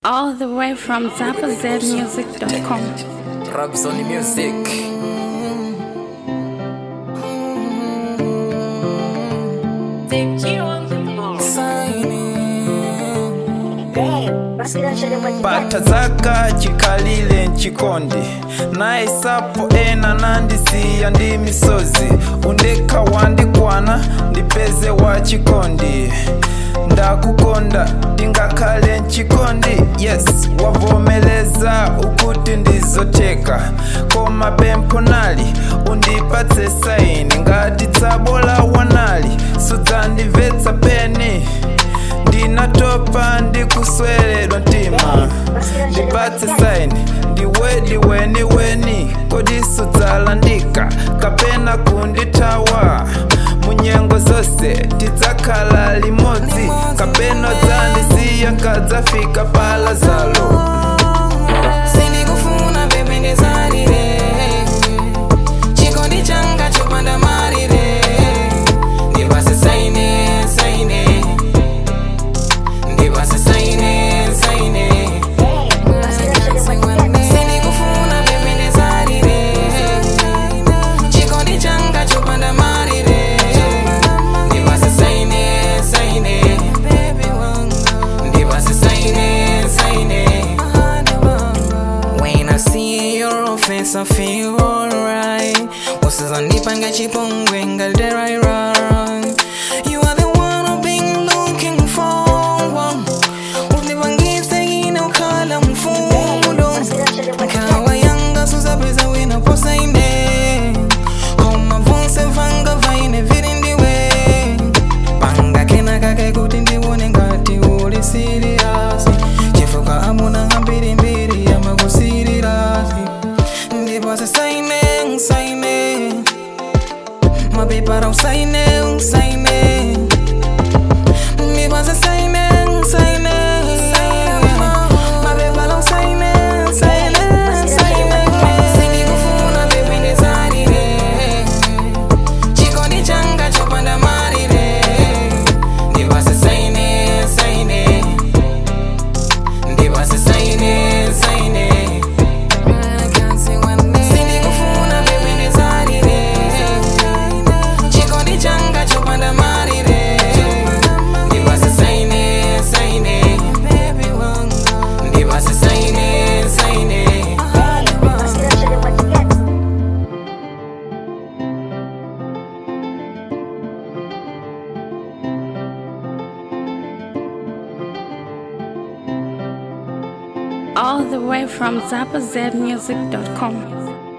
All the way from ZappaZmusic.com. Rubs on the music. pata zaka chikalile nchikondi naisapo ena nandisiya ndi misozi undekha wandikwana ndipeze wa chikondi ndakukonda ndingakhale nchikondi yes wavomeleza ukuti ndizoteka koma pempho nali undipatse saini ngati tsabola wanali sudzandimvetsa peni ndinatopa ndikusweredwa mtima ndipatse saini ndiwedi weni weni kodi sudzalandika kapena kundithawa munyengo zonse tidzakhala limodzi kapena dzandisiya nkadzafika pala zalo sindikufuna bebe ndizalire chikondi changa chopanda malire ndipase saine saine ndipase saine saine sindikufuna bebe ndizalire chikondi changa chopanda malire ndipase saine saine ndipase saine saine When I see your face, I feel alright. Usizanipanga chipongwe ngalderai You are the one I've been looking for. Unipangise ine ukhala mfundo. Kawa yanga suzapeza wina posaine. Koma vonse vanga vaine virindiwe. Panga kena kake kuti ndione ngati uli serious. Chifuka amuna hambiri mbiri yamakusirirasi. Ndipase saine, saine. Mabepara usaine, usaine. Ndipase saine, saine. Mabepara usaine, saine, saine. Sindikufuna bebe ndizalire. Chikondi changa chopanda malire. Ndipase saine, saine. Ndipase saine, saine. Sindikufuna bebe ndizalire. Chikondi changa chopanda malire. Ndipase saine, saine. Ndipase saine, saine. All the way from ZappaZmusic.com.